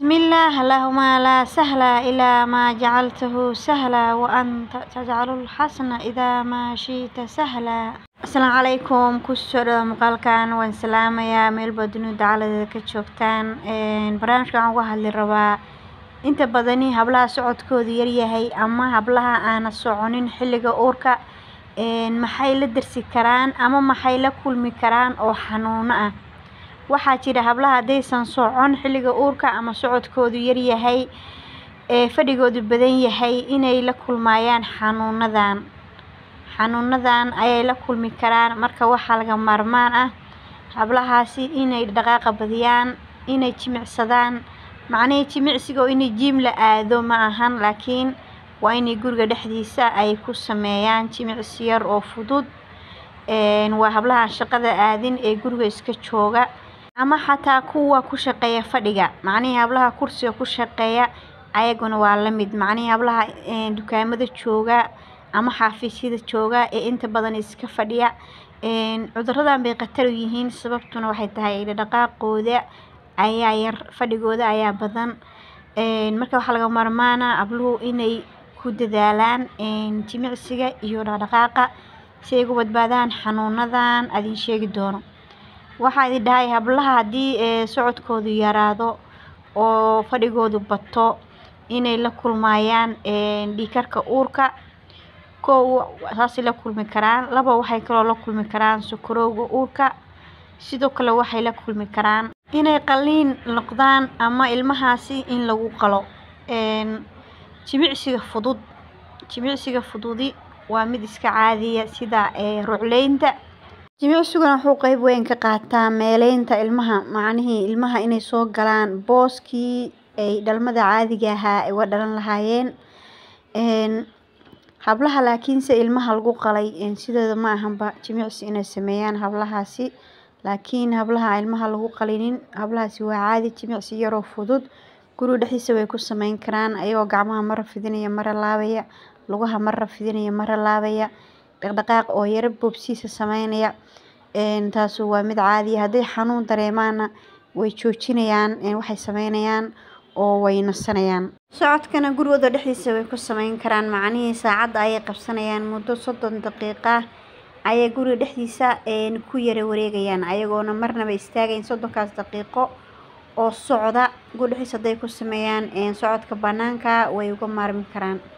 بسم الله اللهم لا سهل إلا ما جعلته سهلا وأنت تجعل الحسن إذا ما شئت سهلا السلام عليكم kusoo muuqaalkan waan salaamayaa meelba dunida dacaladeeda ka joogtaan barnaamijka waxaan uga hadli rabaa inta badani hablaha socodkoodu yaryahay ama hablaha aana soconin xilliga uurka maxay la darsi karaan ama maxay la kulmi karaan oo xanuuno ah waxaa jira hablaha haddaysan socon xilliga uurka ama socodkoodu yaryahay ee fadhigoodu badan yahay inay la kulmayaan xanuunadan xanuunadan ayay la kulmi karaan marka waxaa laga maarmaan ah hablahaasi inay dhaqaaqa badiyaan inay jimicsadaan macnihii jimicsiga oo inay jiim la aado ma ahan laakiin waa inay guriga dhexdiisa ay ku sameeyaan jimicsi yar oo fudud waa hablaha shaqada aadin ee guriga iska jooga ama xataa kuwa ku shaqeeya fadhiga macnihii hablaha kursiga ku shaqeeya ayaguna waa la mid macnihii hablaha dukaamada jooga ama xafiisyada jooga ee inta badan iska fadhiya cuduradan bay khatar u yihiin sababtuna waxay tahay dhaqaaqooda ayaa yar fadhigooda ayaa badan marka waxaa laga maarmaana habluhu inay ku dadaalaan jimicsiga iyo dhaqdhaqaaqa si ay uga badbaadaan xanuunadan adin sheegi doono waxaa idin dhahay hablaha haddii socodkoodu yaraado oo fadhigoodu bato inay la kulmayaan dhiigkarka uurka kow saasay la kulmi karaan laba waxay kaloo la kulmi karaan sokorowga uurka sidoo kale waxay la kulmi karaan inay qalliin noqdaan ama ilmahaasi in lagu qalo jimicsiga fudud jimicsiga fududi waa mid iska caadiya sida rucleynta jimicsiguna wuxuu qeyb weyn ka qaataa meeleynta ilmaha macnihii ilmaha inay soo galaan booskii ay dhalmada caadiga ahaa ay uga dhalan lahaayeen hablaha laakiinse ilmaha lagu qalay sidooda ma ahanba jimicsi inay sameeyaan hablahaasi laakiin hablaha ilmaha lagu qalinin hablahaasi waa caadi jimicsi yaroo fudud guriga dhexdiisa way ku sameyn karaan ayagoo gacmaha mara fidinaya mara laabaya lugaha mara fidinaya mara laabaya dhaqdhaqaaq oo yaro boobsiisa sameynaya taasu waa mid caadiya hadday xanuun dareemaana way joojinayaan waxay sameynayaan oo way nasanayaan socodkana gurigooda dhexdiisa way ku sameyn karaan macnihii saacadda ayay qabsanayaan muddo soddon daqiiqa ayay guriga dhexdiisa ku yara wareegayaan ayagoona marnaba istaagayn soddonkaas daqiiqo oo socda guriga dhexdiisa hadday ku sameeyaan socodka banaanka way uga maarmi karaan